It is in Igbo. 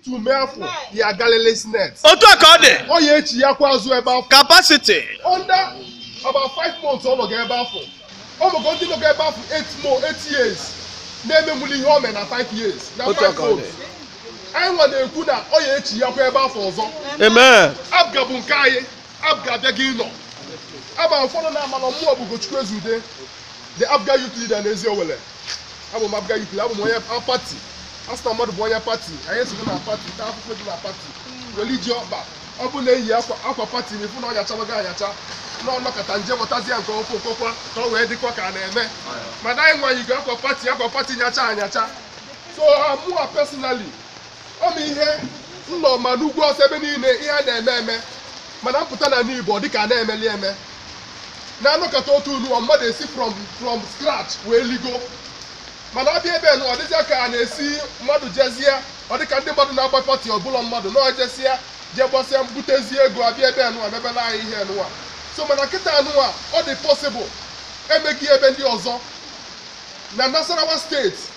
tume afọ ya galili snet otu a ka ọ dị ọ ya echi ya kwa azụ ebe afọ capacity under about five months ọ nọga ebe afọ ọ mụgo ndị nọga ebe afọ eight more eight years na-ememuli ihe o mere na five years na Otu a five ka ọ dị. months anyị nwa na-ekwu na ọ ya echi ya kwa ebe afọ ọzọ amen abga bụ nke anyị abga abịa gị nọ aba ụfọdụ na-ama na mmụọ bụ Ugochukwu Ezude the abga youth leader n'ezi owele abụ m abga youth leader abụ m onye a pati a sị na mmadụ bụ onye pati anyị esogo na pati taa akwụkwọ dị na pati weliji ọkpa ọ bụ na-eyi akwa akwa pati na ifu na ọnya chabago anyacha na ọnọkọta nje mụtazi ya nke okwu okokwa ka ọ wee dịkwa ka a na-eme mana anyị nwanyigo akwa pati akwa pati nyacha anyacha so mụa personally ọ ma ihe nnọ ma n'ugwu ọsọ ebe niile ihe a na-eme eme mana mpụta na n'igbo dịka a na-emeli eme na-anọkọta otu unu mmadụ esi from from scratch wee ligo mana ọ bịa ebe nụ ọ dịzịa ka a na-esi mmadụ jezie ọ dịka ndị mmadụ na-agba pati ọbụla mmadụ na ojesịa jee gbasịa mbutezie ego abịa ebe nụwa mebela anyị ihe nụwa so mana kịta nụwa ọ dị possible emeghị ebe ndị ọzọ na nasarawa steeti